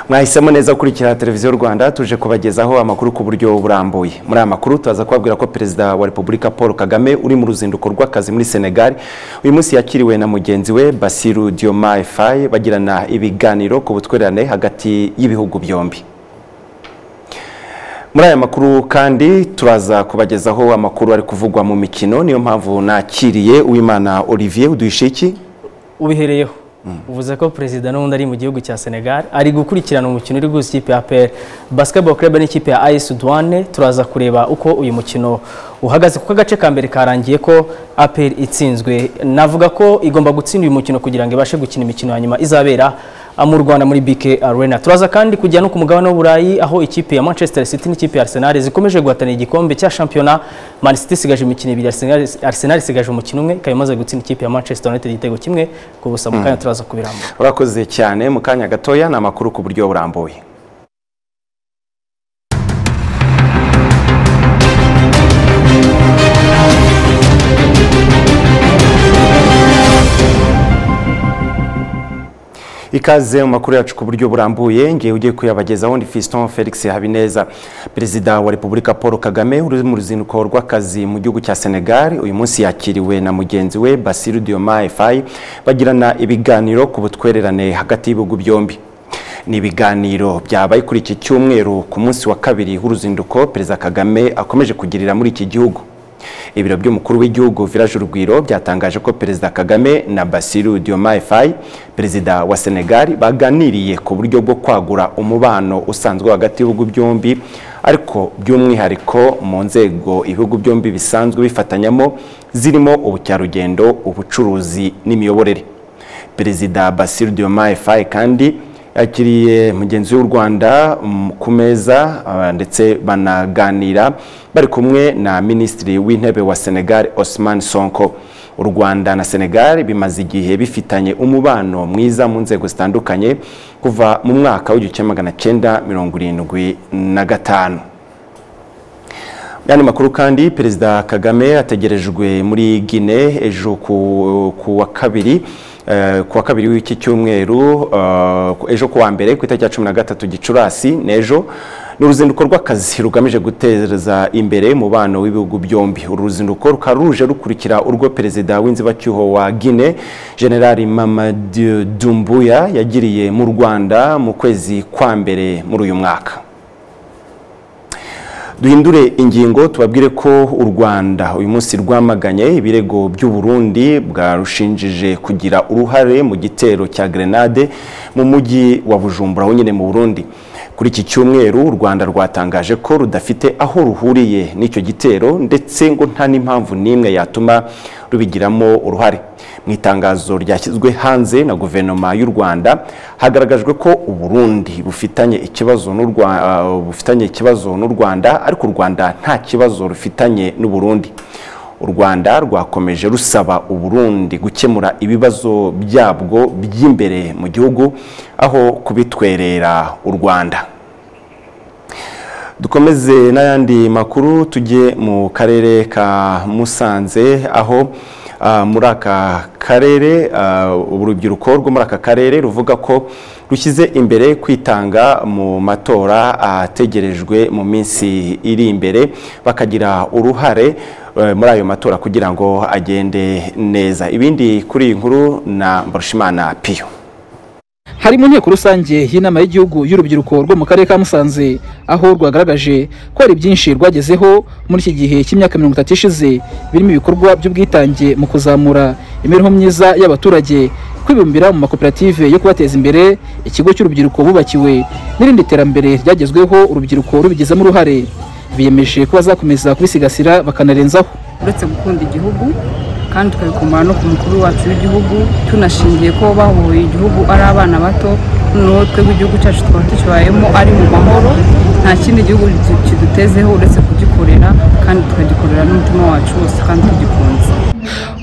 mwahisemo neza gukurikira televiziyo rwanda tuje kubagezaho amakuru ku buryo burambuye muri aya makuru turaza kubabwira ko perezida wa repubulika paul kagame uri mu ruzinduko rw'akazi muri senegali uyu munsi yakiriwe na mugenzi we basiru diomaye faye bagirana ibiganiro ku butwererane hagati y'ibihugu byombi muri aya makuru kandi turaza kubagezaho amakuru ari kuvugwa mu mikino niyo mpamvu nakiriye uwimana olivier uduhishe iki ubihereyeho uvuze ko perezida n'ubundi ari mu gihugu cya senegal ari gukurikirana umukino uri guhuza ikipe ya pl basketball club n'ikipe ya as duane turaza kureba uko uyu mukino uhagaze kuko agace ka mbere karangiye ko apr itsinzwe navuga ko igomba gutsinda uyu mukino kugira ngo ibashe gukina imikino ya nyuma izabera mu Rwanda muri BK Arena turaza kandi kujya no ku mugabane w'Uburayi aho ikipe ya Manchester City n'ikipe ya Arsenal zikomeje guhatanira igikombe cya shampiyona Man City isigaje imikino ibiri Arsenal isigaje umukino umwe ikaba imaze gutsinda ikipe ya Manchester United igitego kimwe ku busa mu kanya turaza kubirambura urakoze cyane mu kanya gatoya ni amakuru ku buryo burambuye ikaze mu makuru yacu ku buryo burambuye ngewe ugiye kuyabagezaho ni Fiston Felix Habineza perezida wa Repubulika Paul Kagame uri mu ruzinduko rw'akazi mu gihugu cya Senegal uyu munsi yakiriwe na mugenzi we Bassirou Diomaye Faye bagirana ibiganiro ku butwererane hagati y'ibihugu byombi ni ibiganiro byabaye kuri iki cyumweru ku munsi wa kabiri w'uruzinduko perezida Kagame akomeje kugirira muri iki gihugu ibiro by'umukuru w'igihugu village urugwiro byatangaje ko perezida kagame na basiru diomaye faye perezida wa senegal baganiriye ku buryo bwo kwagura umubano usanzwe hagati y'ibihugu byombi ariko by'umwihariko mu nzego ibihugu byombi bisanzwe bifatanyamo zirimo ubukerarugendo ubucuruzi n'imiyoborere perezida basiru diomaye faye kandi yakiriye mugenzi w'u Rwanda ku meza ndetse banaganira bari kumwe na minisitiri w'intebe wa Senegal Osman Sonko u Rwanda na Senegal bimaze igihe bifitanye umubano mwiza mu nzego zitandukanye kuva mu mwaka w'igihumbi magana cyenda mirongo irindwi na gatanu yani makuru kandi perezida Kagame ategerejwe muri Guinée ejo ku wa kabiri ku wa kabiri w'iki cyumweru ejo kuwa mbere ku itariki ya cumi na gatatu gicurasi n'ejo ni uruzinduko rw'akazi rugamije guteza imbere umubano w'ibihugu byombi uru ruzinduko rukaba ruje rukurikira urwo perezida w'inzibacyuho wa Guinée generali Mamadou Doumbouya yagiriye mu rwanda mu kwezi kwa mbere muri uyu mwaka duhindure ingingo tubabwire ko u rwanda uyu munsi rwamaganye ibirego by'u Burundi bwarushinjije kugira uruhare mu gitero cya grenade mu mujyi wa bujumbura nyine mu burundi kuri iki cyumweru u rwanda rwatangaje ko rudafite aho ruhuriye n'icyo gitero ndetse ngo nta n'impamvu n'imwe yatuma rubigiramo uruhare mu itangazo ryashyizwe hanze na guverinoma y'u rwanda hagaragajwe ko uburundi bufitanye ikibazo n'u rwanda ariko u rwanda nta kibazo rufitanye n'uburundi u rwanda rwakomeje rusaba uburundi gukemura ibibazo byabwo by'imbere mu gihugu aho kubitwerera u rwanda dukomeze n'ayandi makuru tujye mu karere ka musanze aho muri aka karere urubyiruko rwo muri aka karere ruvuga ko rushyize imbere kwitanga mu matora ategerejwe mu minsi iri imbere bakagira uruhare muri ayo matora kugira ngo agende neza ibindi kuri iyi nkuru na mbarushimana piyo hari mu nteko rusange y'inama y'igihugu y'urubyiruko rwo mu karere ka musanze aho rwagaragaje ko hari byinshi rwagezeho muri iki gihe cy'imyaka mirongo itatu ishize birimo ibikorwa by'ubwitange mu kuzamura imibereho myiza y'abaturage kwibumbira mu makoperative yo kubateza imbere ikigo cy'urubyiruko bubakiwe n'irindi terambere ryagezweho urubyiruko rubigizemo uruhare biyemeje ko bazakomeza kubisigasira bakanarenzaho uretse gukunda igihugu kandi tukabikomora no ku mukuru wacu w'igihugu tunashingiye ko bahuye igihugu ari abana bato noneho twebwe igihugu cyacu tukaba tukibayemo ari mu mahoro nta kindi gihugu kidutezeho uretse kugikorera kandi tukagikorera n'umutima wacu wose kandi tugikunze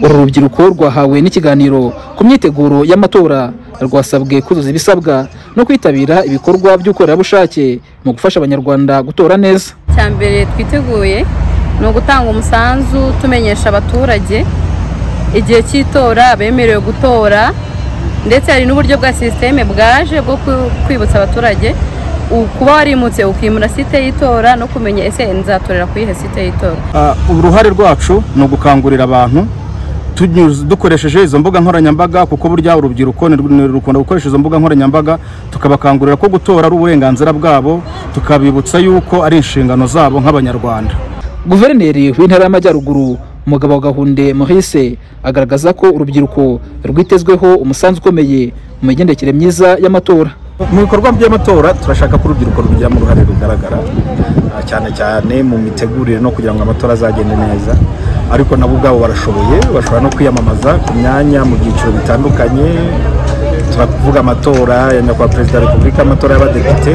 uru rubyiruko rwahawe n'ikiganiro ku myiteguro y'amatora rwasabwe kuzuza ibisabwa no kwitabira ibikorwa by'ubukorerabushake mu gufasha abanyarwanda gutora neza cya mbere twiteguye ni ugutanga umusanzu tumenyesha abaturage igihe cy'itora bemerewe gutora ndetse hari n'uburyo bwa sisiteme bwaje bwo ku- kwibutsa abaturage u- kuba warimutse ukimura site y'itora no kumenya ese nzatorera ku iyihe site y'itora Ah, uruhare rwacu ni ugukangurira abantu tunyuze- dukoresheje izo mbuga nkoranyambaga kuko burya urubyiruko ni rw- ni rukunda gukoresha izo mbuga nkoranyambaga tukabakangurira ko gutora ari uburenganzira bwabo tukabibutsa yuko ari inshingano zabo nk'abanyarwanda guverineri w'intara y'amajyaruguru umugabo gahunde muhise agaragaza ko urubyiruko rwitezweho umusanzu ukomeye mu migendekere myiza y'amatora mu bikorwa by'amatora turashaka ko urubyiruko rubigiramo uruhare rugaragara ah, cyane cyane mu mitegurire no kugira ngo amatora azagende neza ariko nabo ubwabo barashoboye bashobora no kwiyamamaza ku myanya mu byiciro bitandukanye turavuga amatora ya nyakubahwa perezida wa repubulika amatora y'abadepite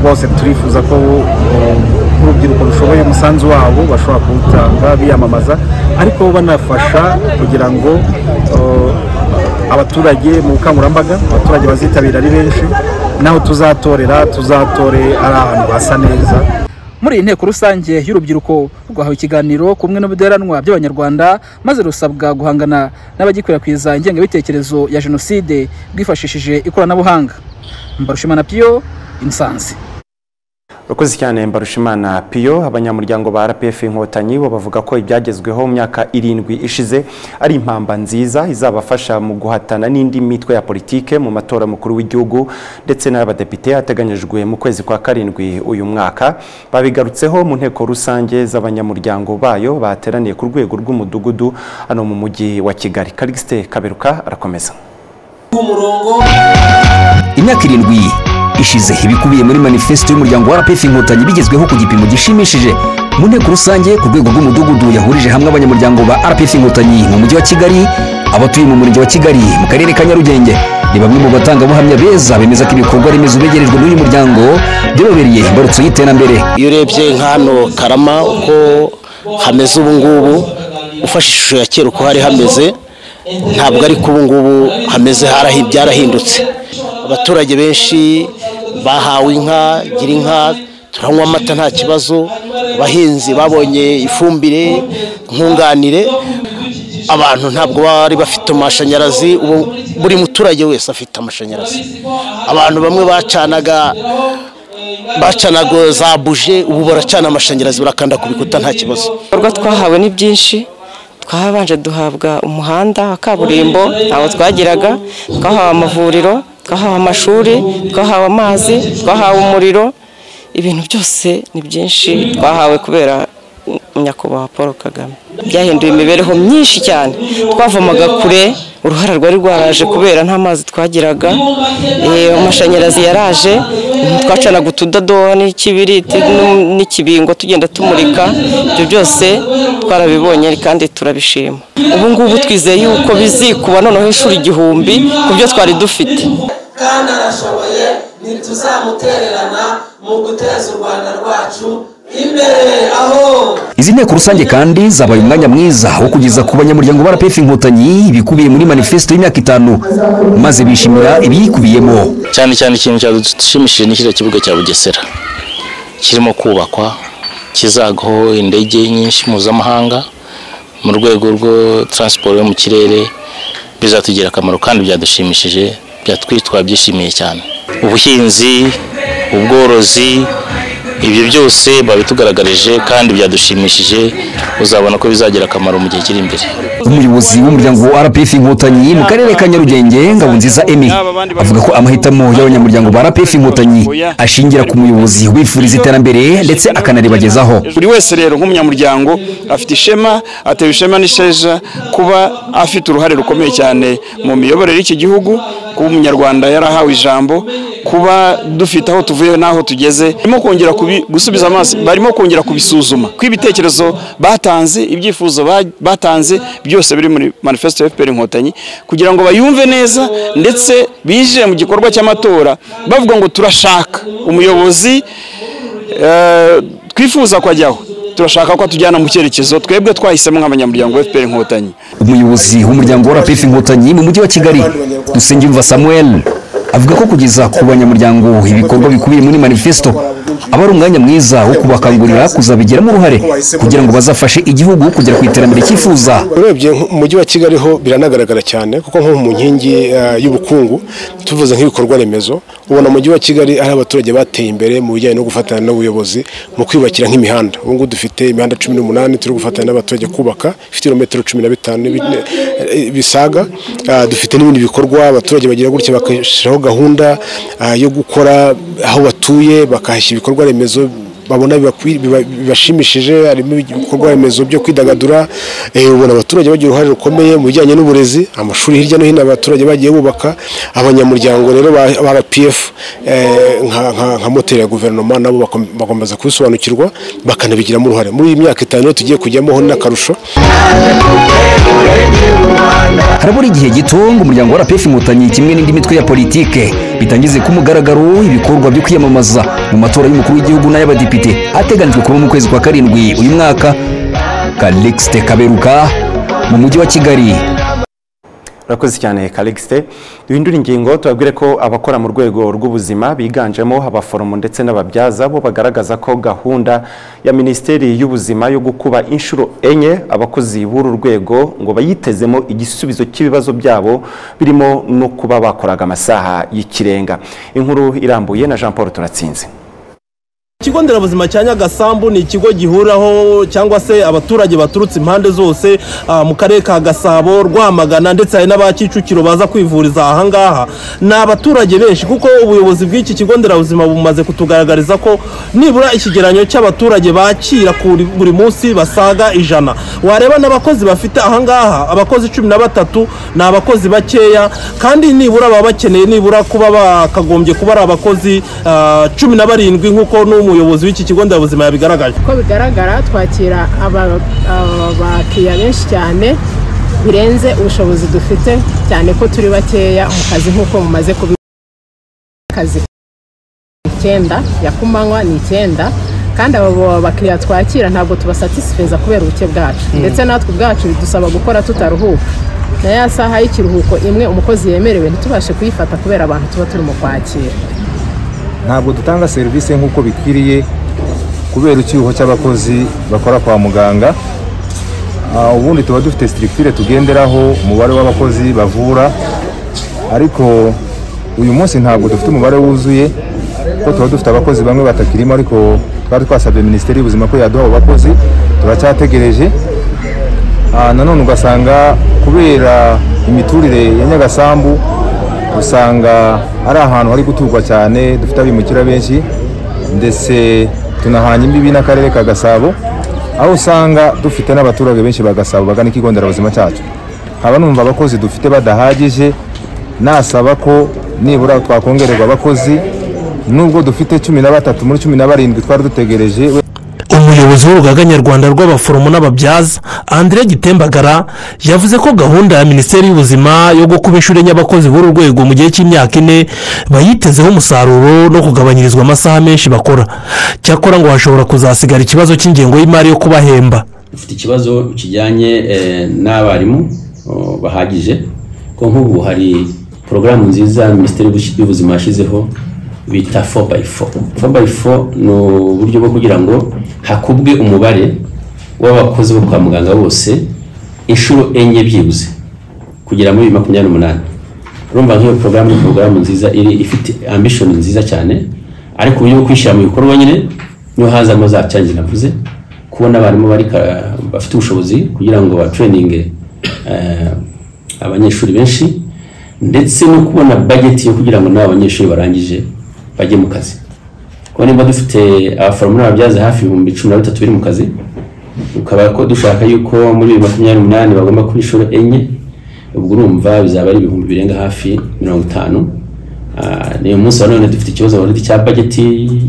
bose turifuza ko um, urubyiruko rushoboye umusanzu wabo bashobora kuwutanga biyamamaza ariko banafasha kugira ngo uh, abaturage mu bukangurambaga abaturage bazitabira ari benshi naho tuzatorera tuzatore ari ahantu hasa neza muri iyi nteko rusange y'urubyiruko rwahawe ikiganiro ku bumwe n'ubudaheranwa by'abanyarwanda maze rusabwa guhangana n'abagikwirakwiza ingengabitekerezo ya jenoside bwifashishije ikoranabuhanga mbarushimana piyo imisanzi Urakoze cyane Mbarushimana Piyo abanyamuryango ba RPF Inkotanyi bo bavuga ko ibyagezweho mu myaka irindwi ishize ari impamba nziza izabafasha mu guhatana n'indi mitwe ya politike mu matora mukuru w'igihugu ndetse n'abadepite ateganyijwe mu kwezi kwa karindwi uyu mwaka babigarutseho mu nteko rusange z'abanyamuryango bayo bateraniye ku rwego rw'umudugudu hano mu mujyi wa Kigali Calixte Kaberuka arakomeza imyaka irindwi ishize ibikubiye muri manifesito y'umuryango wa rpf inkotanyi bigezweho ku gipimo gishimishije mu nteko rusange ku rwego rw'umudugudu yahurije hamwe abanyamuryango ba rpf inkotanyi mu mujyi wa kigali abatuye mu murenge wa kigali mu karere ka nyarugenge ni bamwe mu batangabuhamya beza bemeza ko ibikorwa remezo begerejwe n'uyu muryango byababereye imbarutso y'iterambere iyo urebye nk'hano karama uko hameze ubu ngubu ufashe ishusho ya kera uko hari hameze ntabwo ari ko ubu ngubu hameze harahi- byarahindutse abaturage benshi bahawe inka gira inka turanywa amata nta kibazo abahinzi babonye ifumbire nkunganire abantu ntabwo bari bafite amashanyarazi ubu buri muturage wese afite amashanyarazi abantu bamwe bacanaga bacanaga za buje ubu baracana amashanyarazi barakanda ku bikuta nta kibazo ibikorwa twahawe ni byinshi twahabanje duhabwa umuhanda wa kaburimbo ntawo twagiraga twahawe amavuriro twahawe amashuri twahawe amazi twahawe umuriro ibintu byose ni byinshi twahawe kubera nyakubahwa paul kagame byahinduye imibereho myinshi cyane twavomaga kure uruhara rwari rwaraje kubera nta mazi twagiraga eh, amashanyarazi yaraje twacanaga utudodoha n'ikibiriti n'u- n'ikibingo tugenda tumurika ibyo byose twarabibonye kandi turabishima ubu ngubu twizeye yuko bizikuba noneho inshuro igihumbi ku byo twari dufite kandi arashoboye ntituzamutererana mu guteza u rwanda rwacu imbere aho izi nteko rusange kandi zabaye umwanya mwiza wo kugeza ku banyamuryango ba rpf inkotanyi ibikubiye muri manifesito y'imyaka itanu maze bishimira ibiyikubiyemo cyane cyane ikintu cyadushimishije ni kiriya kibuga cya bugesera kirimo kubakwa kizagaho indege nyinshi mpuzamahanga mu rwego rwo taransiporo yo mu kirere bizatugirira akamaro kandi byadushimishije byatwitwa twabyishimiye cyane ubuhinzi ubworozi ibyo byose babitugaragarije kandi byadushimishije uzabona ko bizagira akamaro mu gihe kiri imbere umuyobozi w'umuryango wa rpf inkotanyi mu karere ka nyarugenge ngabonziza emi avuga ko amahitamo y'abanyamuryango ba rpf inkotanyi ashingira ku muyobozi wifuriza iterambere ndetse akanaribagezaho buri wese rero nk'umunyamuryango afite ishema atewe ishema n'isheja kuba afite uruhare rukomeye cyane mu miyoborere y'iki gihugu kuba umunyarwanda yarahawe ijambo kuba dufite aho tuvuye n'aho tugeze barimo kongera kubi- gusubiza amaso barimo kongera kubisuzuma ko ibitekerezo batanze ibyifuzo ba- batanze byose biri muri manifesto ya FPR inkotanyi kugira ngo bayumve neza ndetse binjire mu gikorwa cy'amatora bavuga ngo turashaka umuyobozi eh, twifuza ko ajyaho turashaka ko atujyana mu cyerekezo twebwe twahisemo nk'abanyamuryango wa FPR inkotanyi umuyobozi w'umuryango wa rpf inkotanyi mu mujyi wa kigali dusengiyumva samuel avuga ko kugeza ku banyamuryango ibikorwa bikubiye muri manifesto aba ari umwanya mwiza wo kubakangurira kuzabigiramo uruhare kugira ngo bazafashe igihugu kugera ku iterambere cyifuza urebye mu mujyi wa kigali ho biranagaragara cyane kuko nko mu nkingi eh, y'ubukungu tuvuze nk'ibikorwa remezo ubona umujyi wa kigali ari abaturage bateye imbere mu bijyanye no gufatanya n'ubuyobozi mu kwiyubakira nk'imihanda ubu ngubu dufite imihanda cumi n'umunani turi gufatanya n'abaturage kubaka ifite ibirometero cumi na bitanu bi- eh, bisaga Ah, dufite n'ibindi bikorwa abaturage bagira gutya bagashyiraho gahunda ah, yo gukora aho batuye bakahashyira ibikorwa remezo babona bibakwi- biba- bibashimishije harimo ibikorwa remezo byo kwidagadura eh, ubona abaturage bagira uruhare rukomeye mu bijyanye n'uburezi amashuri hirya no hino abaturage bagiye bubaka abanyamuryango rero ba ba RPF eh, nka- nka- nka moteri ya guverinoma nabo bakom- bakomeza kubisobanukirwa bakanabigiramo uruhare muri iyi myaka itanu rero tugiye kujyamo ho n'akarusho harabura igihe gito ngo umuryango wa rpf inkotanyi kimwe n'indi mitwe ya politike bitangize ku mugaragaro ibikorwa byo kwiyamamaza mu matora y'umukuru w'igihugu n'ay'abadepite ateganijwe kuba mu kwezi kwa karindwi uyu mwaka kalixte kaberuka mu mujyi wa kigali urakoze cyane karikisite duhindura ingingo tubabwire ko abakora mu rwego rw'ubuzima biganjemo abaforomo ndetse n'ababyaza bo bagaragaza ko gahunda ya minisiteri y'ubuzima yo gukuba inshuro enye abakozi b'uru rwego ngo bayitezemo igisubizo cy'ibibazo byabo birimo no kuba bakoraga amasaha y'ikirenga inkuru irambuye na jean paul turatsinze ikigo nderabuzima cya nyagasambu ni ikigo gihuriraho cyangwa se abaturage baturutse impande zose ah, mu karere ka gasabo rwamagana ndetse hari n'aba kicukiro baza kwivuriza aha ngaha ni abaturage benshi kuko ubuyobozi bw'iki kigo nderabuzima bumaze kutugaragariza ko nibura ikigereranyo cy'abaturage bakira kuri- buri munsi basaga ijana wareba n'abakozi bafite aha ngaha abakozi cumi na batatu ni abakozi bakeya kandi nibura baba bakeneye nibura kuba bakagombye kuba ari abakozi ah, cumi na barindwi nk'uko n'umuyobozi w'iki kigo nderabuzima yabigaragaje uko bigaragara twakira aba- aba- abakiriya benshi cyane birenze ubushobozi dufite cyane ko turi bakeya mu kazi nk'uko mumaze kubi akazi icyenda ya kumanywa ni icyenda kandi abo bakiriya twakira ntabwo tubasatisfiza kubera ubuke bwacu Mm. ndetse natwe ubwacu bidusaba gukora tutaruhuka na ya saha y'ikiruhuko imwe umukozi yemerewe ntitubashe kuyifata kubera abantu tuba turimo kwakira ntabwo dutanga serivisi nk'uko bikwiriye kubera icyuho cy'abakozi bakora kwa muganga Ah, ubundi tuba dufite sitirikitire tugenderaho umubare w'abakozi bavura ariko uyu munsi ntabwo dufite umubare wuzuye kuko tuba dufite abakozi bamwe batakirimo ariko twari twasabye minisiteri y'ubuzima ko yaduha abo bakozi turacyategereje Ah, nanone ugasanga kubera imiturire ya nyagasambu usanga ari ahantu hari guturwa cyane dufite abimukira benshi ndetse tunahanye imbibi n'akarere ka gasabo aho usanga dufite n'abaturage benshi ba gasabo bagana ikigo nderabuzima cyacu nkaba numva abakozi dufite badahagije nasaba ko nibura twakongererwa abakozi nubwo dufite cumi na batatu muri cumi na barindwi twari dutegereje we- umuyobozi w'urugaga nyarwanda rw'abaforomo n'ababyaza andire gitembagara yavuze ko gahunda ya minisiteri y'ubuzima yo gukuba inshuro enye abakozi b'uru rwego mu gihe cy'imyaka ine bayitezeho umusaruro no kugabanyirizwa amasaha menshi bakora cyakora ngo hashobora kuzasigara ikibazo cy'ingengo y'imari yo kubahemba dufite ikibazo kijyanye eh, n'abarimu oh, bahagije ko nk'ubu hari porogaramu nziza minisiteri y'Ubush- y'ubuzima yashyizeho bita 4x4 4x4 ni uburyo bwo kugira ngo hakubwe umubare w'abakozi bo kwa muganga bose inshuro enye byibuze kugera muri bibiri makumyabiri n'umunani urumva nk'iyo porogaramu ni porogaramu nziza iri ifite ambishoni nziza cyane ariko uburyo bwo kwishyira mu bikorwa nyine niho hazamo za cyanjye navuze kubona abarimu bari ka- bafite ubushobozi kugira ngo batereninge abanyeshuri benshi ndetse no kubona bageti yo kugira ngo n'abo banyeshuri barangije bajye mu kazi kuko niba dufite abaforomo n'ababyaza hafi ibihumbi cumi na bitatu biri mu kazi ukaba ko dushaka yuko muri bibiri makumyabiri n'umunani bagomba kuba inshuro enye ubwo urumva bizaba ari ibihumbi birenga hafi mirongo itanu Ah, ni uyu munsi wa none dufite ikibazo already cya bageti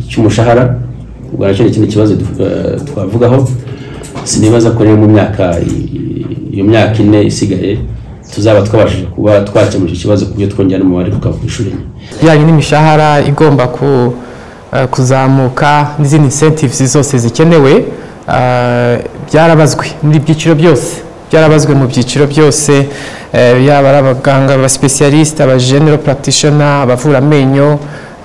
cy'umushahara ubwo nacyo ni ikindi kibazo du- eh, twavugaho sinibaza ko rero mu myaka i- i- iyo myaka ine isigaye tuzaba twabashije kuba twakemura icyo kibazo ku buryo twongera n'umubare tukaba ku ishuri enye bijyanye n'imishahara igomba ku- eh, kuzamuka n'izindi incentives zose zikenewe eh, byarabazwe muri byiciro byose byarabazwe mu byiciro byose eh, yaba ari abaganga abasipesiyalisite abagenero practitioner abavura amenyo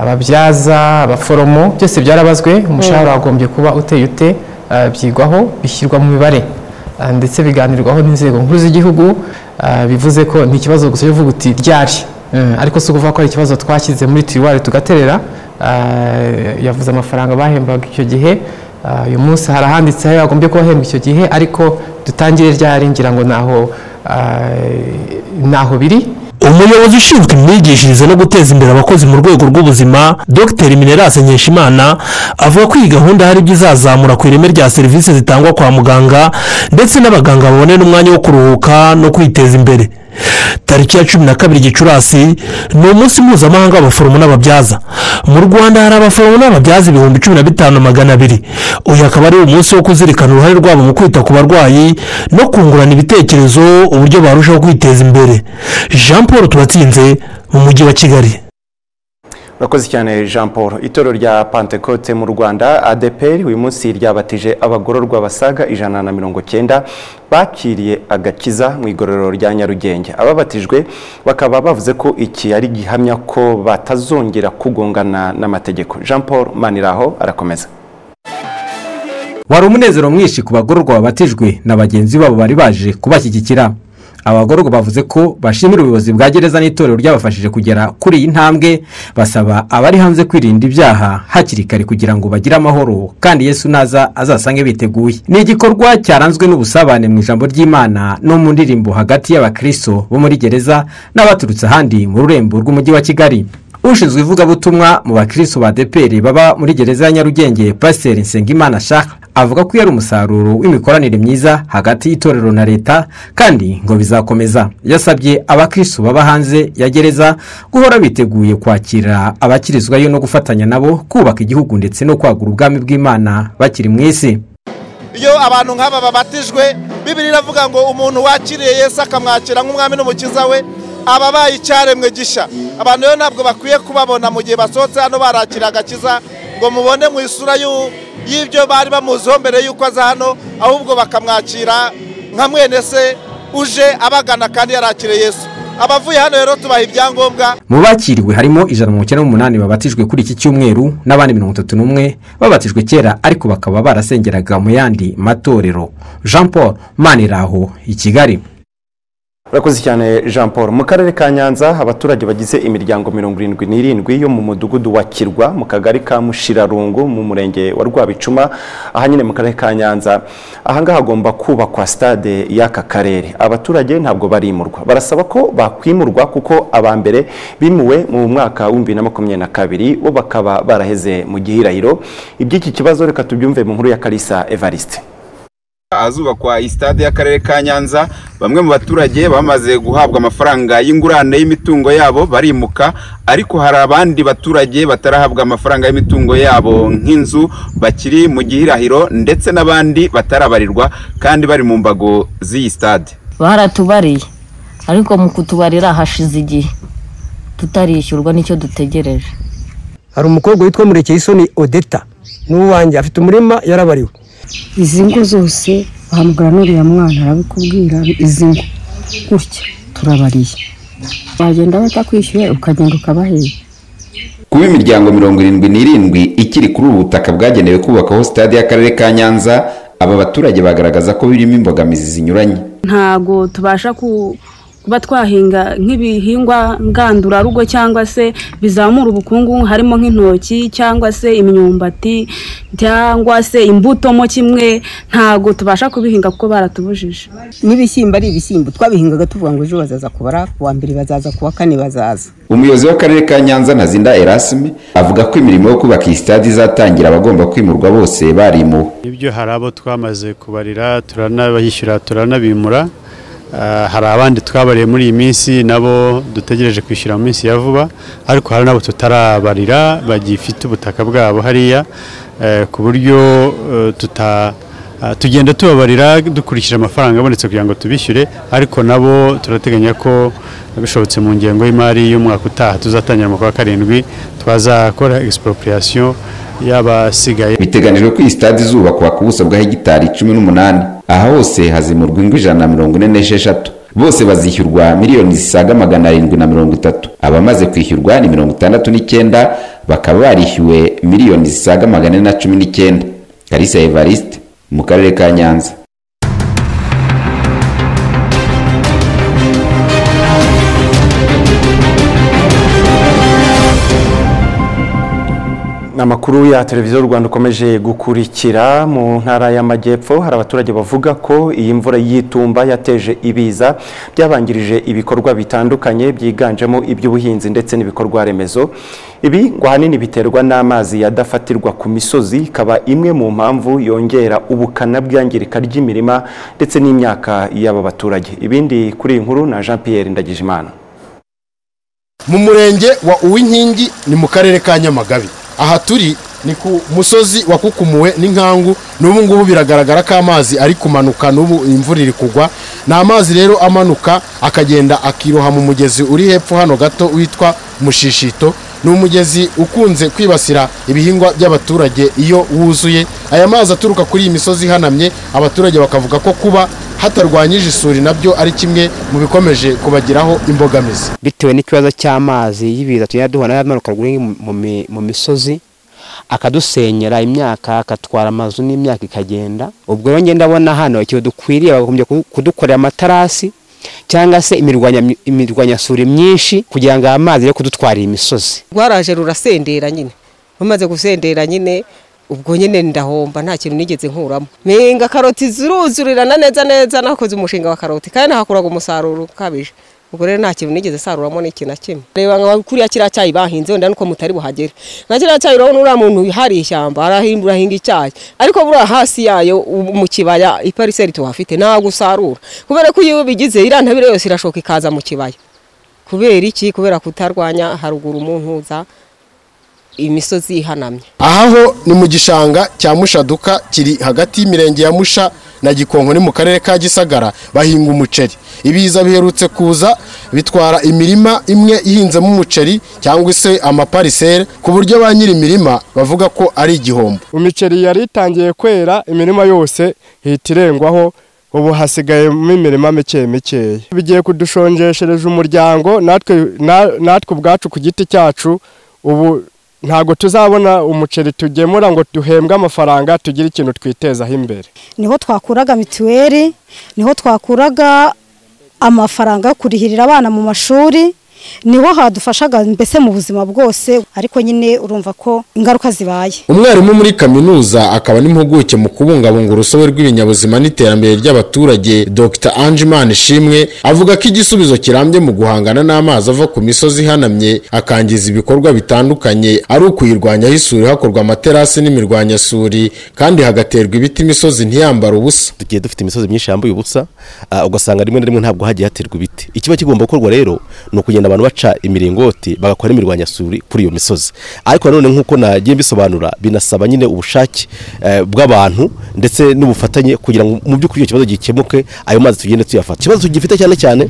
ababyaza abaforomo byose byarabazwe umushahara wagombye kuba uteye ute ah, byigwaho bishyirwa mu mibare Ah, ndetse biganirwaho n'inzego nkuru z'igihugu ah, bivuze ko ni ikibazo gusa cyo kuvuga uti ryari Eh, ariko si ukuvuga ko ari ikibazo twashyize muri tiriwari tugaterera Ah, yavuze amafaranga bahembaga icyo gihe Ah, uyu munsi hari ahanditse aho yagombye kubahemba icyo gihe ariko dutangire ryari ngira ngo naho naho biri umuyobozi ushinzwe imyigishirize no guteza imbere abakozi mu rwego rw'ubuzima dr minerase nkeshimana avuga ko iyi gahunda hari ibyo izazamura ku ireme rya serivisi zitangwa kwa muganga ndetse n'abaganga babone n'umwanya wo kuruhuka no kwiteza imbere tariki ya cumi na kabiri gicurasi ni umunsi mpuzamahanga w'abaforomo n'ababyaza mu rwanda hari abaforomo n'ababyaza ibihumbi cumi na bitanu na magana abiri uyu akaba ari umunsi wo kuzirikana uruhare rwabo mu kwita ku barwayi no kungurana ibitekerezo uburyo barushaho kwiteza imbere jean paul tubatsinze mu mujyi wa kigali urakoze cyane jean paul itorero rya pantekote mu rwanda adeperi uyu munsi ryabatije abagororwa basaga ijana na mirongo cyenda bakiriye agakiza mu igororero rya nyarugenge ababatijwe bakaba bavuze ko iki ari gihamya ko batazongera kugongana n'amategeko jean paul maniraho arakomeza wari umunezero mwinshi ku bagororwa babatijwe na bagenzi babo bari baje kubashyigikira abagororwa bavuze ko bashimira ubuyobozi bwa gereza n'itorero ryabafashije kugera kuri iyi ntambwe basaba abari hanze kwirinda ibyaha hakiri kare kugira ngo bagire amahoro kandi yesu naza azasange biteguye ni igikorwa cyaranzwe n'ubusabane mu ijambo ry'imana no mu ndirimbo hagati y'abakristo bo muri gereza n'abaturutse ahandi mu rurembo rw'umujyi wa kigali ushinzwe ivugabutumwa mu bakristo ba deperi baba muri gereza ya nyarugenge pasiteri nsengimana shaka avuga ko yari umusaruro w'imikoranire myiza hagati y'itorero na leta kandi ngo bizakomeza yasabye abakristo baba hanze ya gereza guhora biteguye kwakira abakirizwayo no gufatanya nabo kubaka igihugu ndetse no kwagura ubwami bw'imana bakiri mu isi iyo abantu nk'aba babatijwe bibiri iravuga ngo umuntu wakiriye yesu akamwakira nk'umwami n'umukiza we aba abaye icyaremwe gishya abantu rero ntabwo bakwiye kubabona mu gihe basohotse hano barakira agakiza ngo mubone mu isura y'u- y'ibyo bari bamuziho mbere y'uko aza hano ahubwo bakamwakira nka mwene se uje abagana kandi yarakiriye yesu abavuye hano rero tubaha ibyangombwa mu bakiriwe harimo ijana na mirongo icyenda n'umunani babatijwe kuri iki cyumweru n'abandi mirongo itatu n'umwe babatijwe kera ariko bakaba barasengeraga mu yandi matorero jean paul maniraho i kigali urakoze cyane jean paul mu karere ka nyanza abaturage bagize imiryango mirongo irindwi n'irindwi yo mu mudugudu wa kirwa mu kagari ka mushirarungu mu murenge wa rwabicuma aha nyine mu karere ka nyanza ahangaha hagomba kubakwa stade y'aka karere abaturage ntabwo barimurwa barasaba ko bakwimurwa kuko aba mbere bimuwe mu mwaka w'ibihumbi na makumyabiri na kabiri bo bakaba baraheze mu gihirahiro iby'iki kibazo reka tubyumve mu nkuru ya kalisa evariste ahazubakwa isitade y'akarere ka nyanza bamwe mu baturage bamaze guhabwa amafaranga y'ingurane y'imitungo yabo barimuka ariko hari abandi baturage batarahabwa amafaranga y'imitungo yabo nk'inzu bakiri mu gihirahiro ndetse n'abandi batarabarirwa kandi bari mu mbago z'iyi sitade baratubariye ariko mu kutubarira hashize igihe tutarishyurwa nicyo dutegereje hari umukobwa witwa murekeyisoni odeta n'uwanjye afite umurima yarabariwe izi ngo zose bahamagara n'uriya mwana arabikubwira izi ngo gutya turabariye wagenda batakwishyuye ukagenda ukabahera kuba imiryango mirongo irindwi n'irindwi ikiri kuri ubu butaka bwagenewe kubakaho sitade y'akarere ka nyanza aba baturage bagaragaza ko birimo imbogamizi zinyuranye ntago tubasha ku- kuba twahinga nk'ibihingwa ngandurarugo cyangwa se bizamura ubukungu harimo nk'intoki cyangwa se imyumbati cyangwa se imbuto mo kimwe ntago tubasha kubihinga kuko baratubujije n'ibishyimbo ari ibishyimbo twabihingaga tuvuga ngo ejo bazaza kubara ku wa mbere bazaza ku wa kane bazaza umuyobozi w'akarere ka nyanza ntazinda erasime avuga ko imirimo yo kubaka iyi sitade izatangira abagomba kwimurwa bose barimuwe ibyo hari abo twamaze kubarira turanabishyura turanabimura Ah, hari abandi twabariye muri iyi minsi nabo dutegereje kwishyura mu minsi ya vuba ariko hari n'abo tutarabarira bagifite ubutaka bwabo hariya eh, ku buryo eh, tuta ah, tugenda tubabarira dukurikije amafaranga abonetse kugira ngo tubishyure ariko nabo turateganya ko bishobotse mu ngengo y'imari y'umwaka utaha tuzatangira mu kwa karindwi twazakora expropriation y'abasigaye biteganijwe ko iyi sitade izubakwa ku buso bwa hegitari cumi n'umunani aha hose hazimurwa ingo ijana na mirongo ine n'esheshatu bose bazishyurwa miliyoni zisaga magana arindwi na mirongo itatu abamaze kwishyurwa ni mirongo itandatu n'icyenda bakaba barishyuwe miliyoni zisaga magana ane na cumi n'icyenda kalisa evariste mu karere ka nyanza amakuru ya televiziyo rwanda ukomeje gukurikira mu ntara y'amajyepfo hari abaturage bavuga ko iyi mvura y'itumba yateje ibiza byabangirije ibikorwa bitandukanye byiganjemo iby'ubuhinzi ndetse n'ibikorwa remezo ibi ngo ahanini biterwa n'amazi yadafatirwa ku misozi ikaba imwe mu mpamvu yongera ubukana bw'iyangirika ry'imirima ndetse n'imyaka y'aba baturage ibindi kuri iyi nkuru na jean Pierre Ndagijimana mu murenge wa uwinkingi ni mu karere ka nyamagabe aha turi ni ku musozi wakukumuwe n'inkangu n'ubu ngubu biragaragara ko amazi ari kumanuka n'ubu imvura iri kugwa ni amazi rero amanuka akagenda akiroha mu mugezi uri hepfo hano gato witwa mushishito ni umugezi ukunze kwibasira ibihingwa by'abaturage iyo wuzuye aya mazi aturuka kuri iyi misozi ihanamye abaturage bakavuga ko kuba hatarwanyije isuri nabyo ari kimwe mu bikomeje kubagiraho imbogamizi bitewe n'ikibazo cy'amazi y'ibiza tugenda duhura nayo amanuka rwuri mu mi- mu misozi akadusenyera imyaka akatwara amazu n'imyaka ikagenda ubwo rero ngenda ndabona hano ikintu dukwiriye bakagombye ku- kudukorera amatarasi cyangwa se imirwanya- imirwanyasuri myinshi kugira ngo aya mazi yo kudutwarira imisozi rwaraje rurasendera nyine rumaze gusendera nyine ubwo nyine ndahomba nta kintu nigeze nkuramo menga karoti ziruzurirana neza neza nakoze umushinga wa karoti kandi nahakuraga umusaruro ukabije ubwo rero nta kintu nigeze saruramo n'ikintu na kimwe reba nka kuriya kiriya cyayi bahinze wenda nuko mutari buhagere nka kiriya cyayi urabona uriya muntu hari ishyamba arahinga urahinga icyayi ariko buriya hasi yayo u- mu kibaya ipariseri tuhafite ntabwo usarura kubera ko iyo bigize iriya ntabire yose irashoka ikaza mu kibaya kubera iki kubera kutarwanya haruguru umuntu za imisozi ihanamye aha ho ni mu gishanga cya mushaduka kiri hagati y'imirenge ya musha na gikonko ni mu karere ka gisagara bahinga umuceri ibiza biherutse kuza bitwara imirima imwe ihinzemo umuceri cyangwa se amaparisere ku buryo ba nyiri imirima bavuga ko ari igihombo imiceri yari itangiye kwera imirima yose ihita irengwaho ubu hasigayemo imirima mike mikeya bigiye kudushonjeshereza umuryango natwe na- natwe ubwacu ku giti cyacu ubu ntabwo tuzabona umuceri tugemura ngo duhembwe amafaranga tugire ikintu twitezaho imbere niho twakuraga mituweli niho twakuraga amafaranga yo kurihirira abana mu mashuri niho hadufashaga mbese mu buzima bwose ariko nyine urumva ko ingaruka zibaye umwarimu muri kaminuza akaba n'impuguke mu kubungabunga urusobe rw'ibinyabuzima n'iterambere ry'abaturage dr angeman ishimwe avuga ko igisubizo kirambye mu guhangana n'amazi ava ku misozi ihanamye akangiza ibikorwa bitandukanye ari ukuyirwanyaho isuri hakorwa amaterasi n'imirwanyasuri kandi hagaterwa ibiti imisozi ntiyambare ubusa tugiye dufite imisozi myinshi yambuye ubusa ah, ugasanga rimwe na rimwe ntabwo hagiye haterwa ibiti ikiba kigomba gukorwa rero ni ukugenda abantu baca imiringoti bagakora imirwanyasuri kuri iyo misozi ariko nanone nk'uko nagiye mbisobanura binasaba nyine ubushake eh, bw'abantu ndetse n'ubufatanye kugira ngo mu by'ukuri icyo kibazo gikemuke ayo mazi tugende tuyafata ikibazo tugifite cyane cyane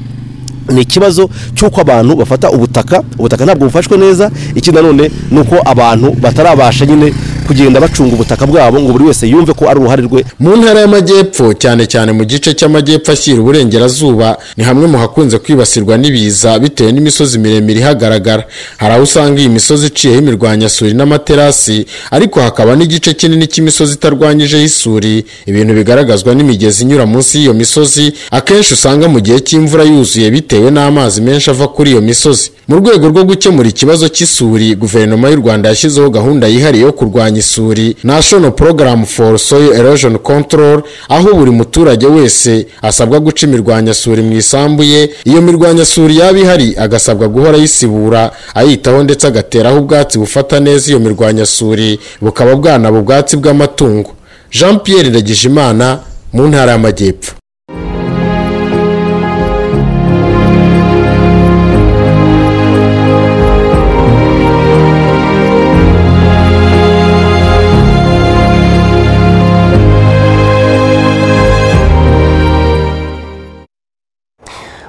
ni ikibazo cy'uko abantu bafata ubutaka ubutaka ntabwo bufashwe neza ikindi nanone ni uko abantu batarabasha nyine kugenda bacunga ubutaka bwabo ngo buri wese yumve ko ari uruhare rwe mu ntara y'amajyepfo cyane cyane mu gice cy'amajyepfo ashyira uburengerazuba ni hamwe mu hakunze kwibasirwa n'ibiza bitewe n'imisozi miremire ihagaragara hari aho usanga iyi misozi iciyeho imirwanyasuri n'amaterasi ariko hakaba n'igice kinini cy'imisozi itarwanyijeho isuri ibintu bigaragazwa n'imigezi inyura munsi y'iyo misozi akenshi usanga mu gihe cy'imvura yuzuye bitewe n'amazi menshi ava kuri iyo misozi mu rwego rwo gukemura ikibazo cy'isuri guverinoma y'u rwanda yashyizeho gahunda yihariye yo kurwanya isuri national program for soil erosion control aho buri muturage wese asabwa guca imirwanyasuri mu isambu ye iyo mirwanyasuri yaba ihari agasabwa guhora ayisibura ayitaho ndetse agateraho ubwatsi bufata neza iyo mirwanyasuri bukaba bwanaba ubwatsi bw'amatungo jean pierre ndagijimana mu ntara y'amajyepfo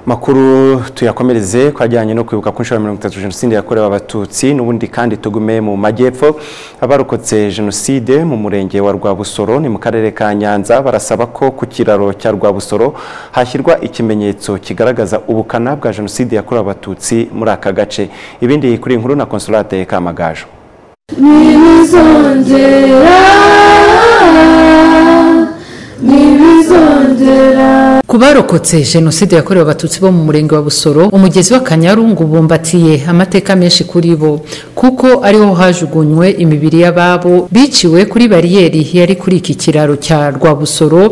makuru tuyakomereze ku ajyanye no kwibuka ku nshuro ya mirongo itatu jenoside yakorewe abatutsi n'ubundi kandi tugume mu majyepfo abarokotse jenoside mu murenge wa rwabusoro ni mu karere ka nyanza barasaba ko ku kiraro cya rwabusoro hashyirwa ikimenyetso kigaragaza ubukana bwa jenoside yakorewe abatutsi muri aka gace ibindi kuri iyi nkuru na konsolate kamagaju ntibizongera ntibizongera ku barokotse jenoside yakorewe abatutsi bo mu murenge wa busoro umugezi w'akanyarungu bumbatiye amateka menshi kuri bo kuko ariho hajugunywe imibiri y'ababo biciwe kuri bariyeri yari kuri iki kiraro cya rwabusoro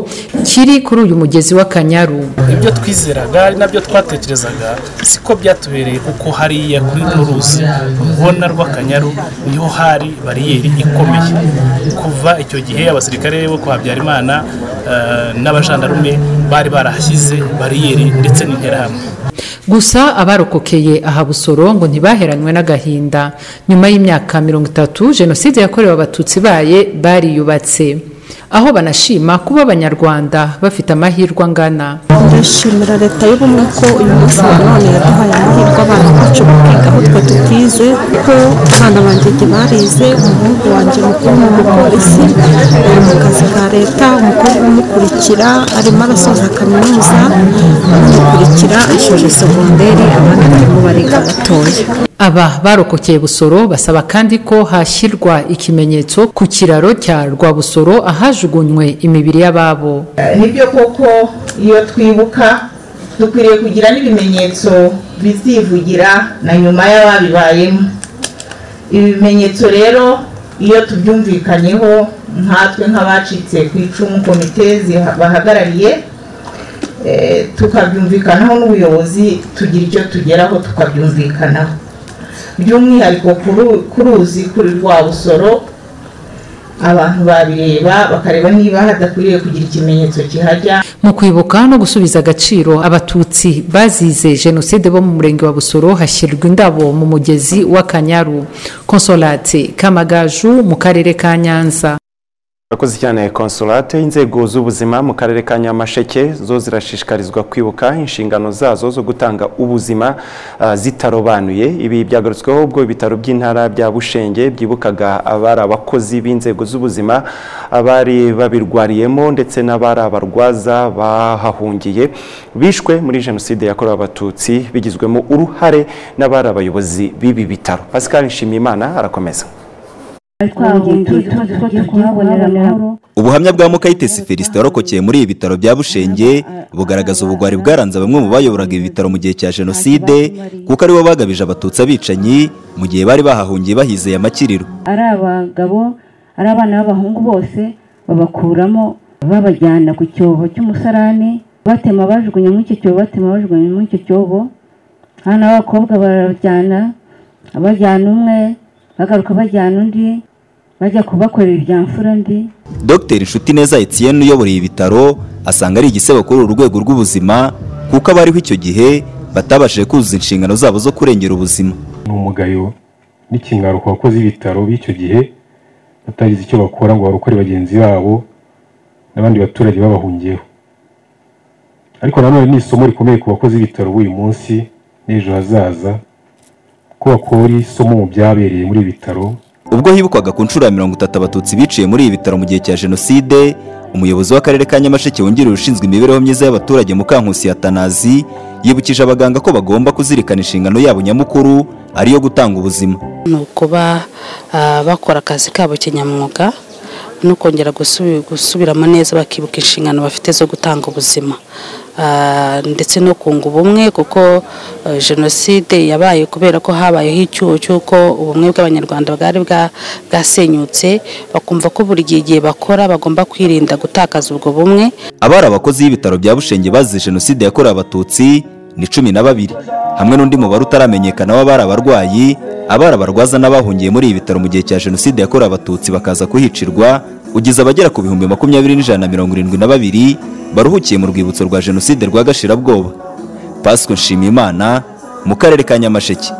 kiri kuri uyu mugezi w'akanyaru ibyo twizeraga ari nabyo twatekerezaga siko byatubereye kuko hariya kuri runo ruzi rubona rw'akanyaru niho hari bariyeri ikomeye kuva icyo gihe abasirikare bo kwa habyarimana eh, n'abajandarume bari barahashyize bariyeri ndetse n'interahamwe gusa abarokokeye aha busoro ngo ntibaheranywe n'agahinda nyuma y'imyaka mirongo itatu jenoside yakorewe abatutsi baye bariyubatse aho banashima kuba abanyarwanda bafite amahirwe angana ndashimira leta y'ubumwe ko uyu munsi na none yaduhaye amahirwe abana bacu bakiga aho twe tutize ko abana banjye jye barize umuhungu wanjye mukuru ni umupolisi ari mu kazi ka leta umukobwa umukurikira arimo arasoza kaminuza umukurikira ashoje segonderi abandi barimo bariga batoya aba barokokeye busoro basaba kandi ko hashyirwa ikimenyetso ku kiraro cya rwabusoro ahajugunywe imibiri y'ababo nibyo koko iyo twibuka dukwiriye kugira n'ibimenyetso bizivugira na nyuma y'ababibayemo ibi bimenyetso rero iyo tubyumvikanyeho nkatwe nk'abacitse ku icumu komite bahagarariye eh, tukabyumvikanaho n'ubuyobozi tugira icyo tugeraho tukabyumvikanaho by'umwihariko ku ruzi kuri rwa busoro abantu babireba bakareba niba hadakwiriye kugira ikimenyetso kihajya mu kwibuka no gusubiza agaciro abatutsi bazize jenoside bo mu murenge wa busoro hashyirwa indabo mu mugezi w'akanyaru konsolate kamagaju mu karere ka nyanza Murakoze cyane konsolate inzego z'ubuzima mu karere ka Nyamasheke zo zirashishikarizwa kwibuka inshingano zazo zo gutanga ubuzima ah, zitarobanuye ibi byagarutsweho ubwo ibitaro by'intara bya Bushenge byibukaga abari abakozi b'inzego z'ubuzima abari babirwariyemo ndetse n'abari abarwaza bahahungiye bishwe muri jenoside yakorewe abatutsi bigizwemo uruhare n'abari abayobozi b'ibi bitaro Pascal Nshimiyimana arakomeza ubuhamya bwa mukayitesi felicite warokokeye muri ibi bitaro bya bushenge bugaragaza ubugwari bwaranze bamwe mu bayoboraga ibi bitaro mu gihe cya jenoside kuko aribo bagabije abatutsi abicanyi mu gihe bari bahahungiye bahizeye amakiriro ari abagabo ari abana b'abahungu bose babakuramo babajyana ku cyobo cy'umusarani batema bajugunya muri icyo cyobo batema bajugunya muri icyo cyobo hano abakobwa barajyana bajyana umwe bagaruka bajyana undi bajya kubakorera ibya mfura ndi dr inshuti neza etienne uyoboreye ibitaro asanga ari igisebo kuri uru rwego rw'ubuzima kuko abariho icyo gihe batabashije kuzuza inshingano zabo zo kurengera ubuzima ni umugayo n'ikinyaro ku bakozi b'ibitaro b'icyo gihe batagize icyo bakora ngo barokore bagenzi babo n'abandi baturage babahungiyeho ariko nanone ni isomo rikomeye ku bakozi b'ibitaro b'uyu munsi n'ejo hazaza ko bakora isomo mu byabereye muri ibi bitaro ubwo hibukwaga ku nshuro ya mirongo itatu abatutsi biciye muri ibi bitaro mu gihe cya jenoside umuyobozi w'akarere ka nyamasheke wungirije ushinzwe imibereho myiza y'abaturage mukankusi ya tanazi yibukije abaganga ko bagomba kuzirikana inshingano yabo nyamukuru ariyo gutanga ubuzima ni ukuba ah, bakora akazi kabo kinyamwuga no kongera gusubi- gusubiramo neza bakibuka inshingano bafite zo gutanga ubuzima Ah, ndetse no kunga ubumwe kuko eh, jenoside yabaye kubera ko habayeho icyuho cy'uko ubumwe bw'abanyarwanda bwari bwa- bwasenyutse bakumva ko buri gihe igihe bakora bagomba kwirinda gutakaza ubwo bumwe abari abakozi b'ibitaro bya bushenge bazize jenoside yakorewe abatutsi ni cumi na babiri hamwe n'undi mubare utaramenyekana w'abari abarwayi abari abarwaza n'abahungiye muri ibi bitaro mu gihe cya jenoside yakorewe abatutsi bakaza kuhicirwa ugize abagera ku bihumbi makumyabiri n'ijana na mirongo irindwi na babiri baruhukiye mu rwibutso rwa jenoside rwa gashirabwoba pasiko nshimiyimana mu karere ka nyamasheke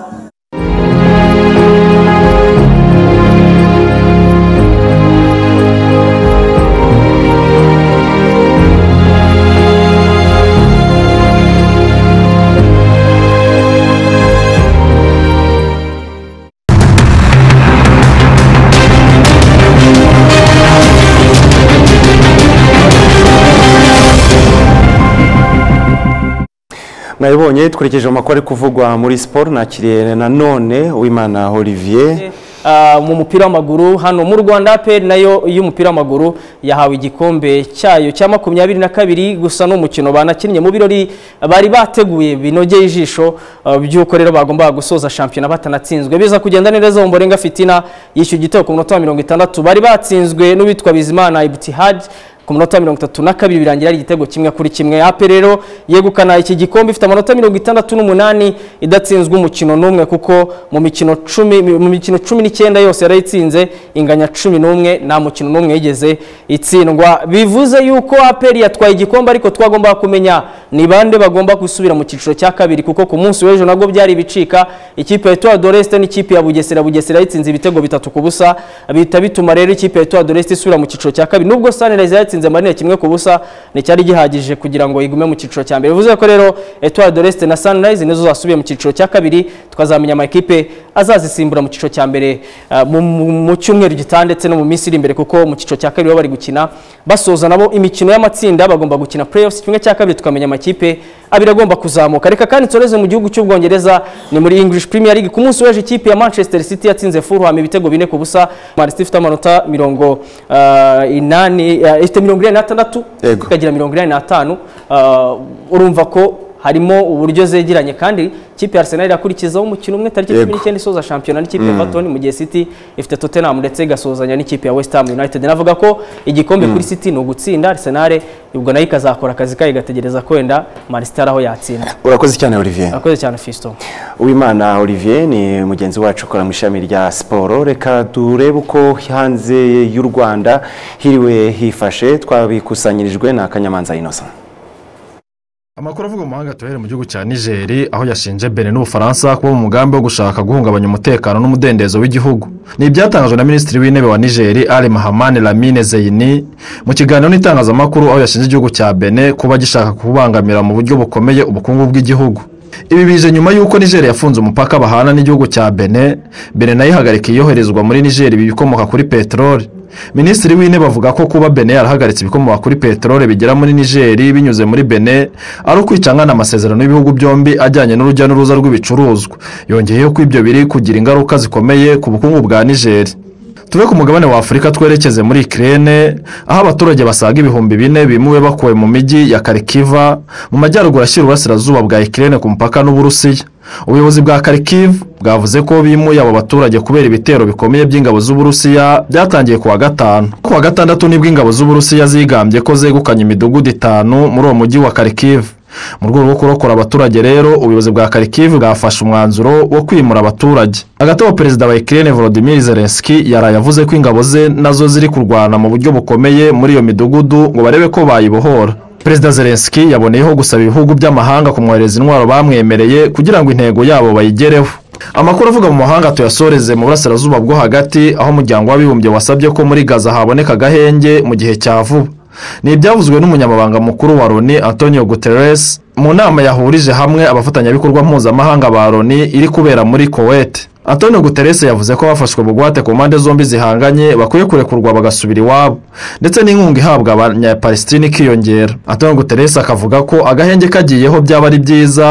mwabibonye dukurikije amakuru ari kuvugwa muri siporo nakiriye nanone uwimana olivier mu mupira w'amaguru hano mu rwanda peri nayo y'umupira w'amaguru yahawe igikombe cyayo cya makumyabiri na kabiri gusa n'umukino banakinnye mu birori bari bateguye binogeye ijisho by'uko rero bagombaga gusoza shampiyona batanatsinzwe biza kugenda neza mu mborenga fitina yishyuye igitego ku munota wa mirongo itandatu bari batsinzwe n'uwitwa bizimana ibutihadi ku minota mirongo itatu na kabiri birangira ari igitego kimwe kuri kimwe ape rero yegukana iki gikombe ifite amanota mirongo itandatu n'umunani idatsinzwe umukino n'umwe kuko mu mikino cumi mu mikino cumi n'icyenda yose yarayitsinze inganya cumi n'umwe nta mukino n'umwe yigeze itsindwa bivuze yuko aperi yatwaye igikombe ariko twagomba kumenya ni bande bagomba gusubira mu cyiciro cya kabiri kuko ku munsi w'ejo nabwo byari ibicika ikipe ya etoile doreste n'ikipe ya bugesera bugesera yatsinze ibitego bitatu ku busa bihita bituma rero ikipe ya etoile doreste isubira mu cyiciro cya kabiri nubwo sanirayiza yatsinze yatsinze manini kimwe ku busa nticyari gihagije kugira ngo igume mu cyiciro cya mbere bivuze ko rero etoile de l'est na sunrise nizo zasubiye mu cyiciro cya kabiri twazamenya amakipe azazisimbura mu cyiciro cya mbere mu cyumweru gitaha ndetse no mu minsi iri imbere kuko mu cyiciro cya kabiri baba bari gukina basoza nabo imikino y'amatsinda bagomba gukina playoffs kimwe cya kabiri tukamenya amakipe abiri agomba kuzamuka reka kandi nsoreze mu gihugu cy'ubwongereza ni muri english premier league ku munsi w'ejo ikipe ya manchester city yatsinze fulham ibitego bine ku busa manchester ifite amanota mirongo inani ifite mirongo inani n'atandatu ikagira mirongo inani n'atanu urumva ko harimo uburyo zegeranye kandi ikipe ya arsenal irakurikizaho umukino umwe tariki cumi n'icyenda isoza shampiyona n'ikipe ya everton mu gihe city ifite tottenham ndetse igasozanya n'ikipe ya west ham united navuga ko igikombe kuri city ni ugutsinda arsenal ubwo nayo ikazakora akazi kayo igategereza kwenda marisitari aho yatsinda urakoze cyane olivier urakoze cyane fisto uwimana olivier ni mugenzi wacu ukora mu ishami rya siporo reka turebe uko hanze y'u rwanda hiriwe hifashe twabikusanyirijwe na kanyamanza inosa amakuru avuga mu mahanga tuhere mu gihugu cya nigeri aho yashinje benin n'ubufaransa kuba mu mugambi wo gushaka guhungabanya umutekano n'umudendezo w'igihugu ni ibyatangajwe na minisitiri w'intebe wa nigeri ari mahamani lamine zeyini mu kiganiro n'itangazamakuru aho yashinje igihugu cya benin kuba gishaka kubangamira mu buryo bukomeye ubukungu bw'igihugu ibi bije nyuma y'uko nigeri yafunze umupaka bahana n'igihugu cya bene bene nayo ihagarika iyoherezwa muri nigeri ibikomoka kuri peteroli minisitiri w'intebe avuga ko kuba bene yarahagaritse ibikomoka kuri peteroli bigera muri nigeri binyuze muri bene ari ukwicangana amasezerano y'ibihugu byombi ajyanye n'urujya n'uruza rw'ibicuruzwa yongeyeho ko ibyo biri kugira ingaruka zikomeye ku bukungu bwa nigeri tuve ku mugabane wa afurika twerekeze muri ikirere aho abaturage basaga ibihumbi bine bimuwe bakuwe mu mijyi ya karikiva mu majyaruguru ashyira uburasirazuba bwa ikirere ku mupaka n'uburusiya ubuyobozi bwa karikiva bwavuze ko bimuye abo baturage kubera ibitero bikomeye by'ingabo z'uburusiya byatangiye ku wa gatanu ku wa gatandatu nibwo ingabo z'uburusiya zigambye ko zegukanye imidugudu itanu muri uwo mujyi wa karikiva mu rwego rwo kurokora abaturage rero ubuyobozi bwa karikivu bwafashe umwanzuro wo kwimura abaturage hagati aho perezida wa ikirere volodimir zelenski yaraye avuze ko ingabo ze nazo ziri kurwana mu buryo bukomeye muri iyo midugudu ngo barebe ko bayibohora perezida zelenski yaboneyeho gusaba ibihugu by'amahanga kumwohereza intwaro bamwemereye kugira ngo intego yabo bayigereho amakuru avuga mu mahanga tuyasoreze mu burasirazuba bwo hagati aho umuryango w'abibumbye wasabye ko muri gaza haboneka agahenge mu gihe cya vuba ni ibyavuzwe n'umunyamabanga mukuru wa loni antonio guterres mu nama yahurije hamwe abafatanyabikorwa mpuzamahanga ba loni iri kubera muri kowete antonio guterres yavuze ko abafashwe bugwate ku mpande zombi zihanganye bakwiye kurekurwa bagasubira iwabo ndetse n'inkunga ihabwa abanyapalestine ikiyongera antonio guterres akavuga ko agahenge kagiyeho byaba ari byiza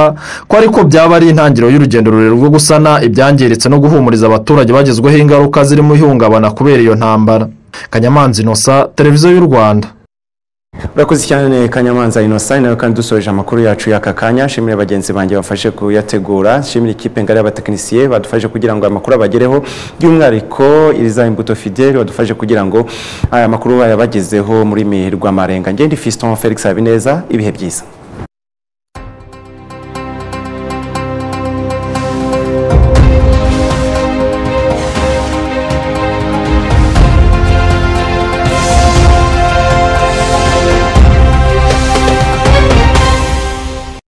ko ariko byaba ari intangiriro y'urugendo rurerure rwo gusana ibyangiritse no guhumuriza abaturage bagezweho ingaruka zirimo ihungabana kubera iyo ntambara kanyamanza inosa televiziyo y'u rwanda urakoze cyane kanyamanza inosa nawe kandi dusoje amakuru yacu y'aka kanya shimire bagenzi banjye bafashe kuyategura shimire ikipe ngari y'abatekinisiye badufashe kugira ngo amakuru abagereho by'umwihariko iriza imbuto fideli badufashe kugira ngo aya makuru bayabagezeho muri mihigo amarenga ngende fiston felix habineza ibihe byiza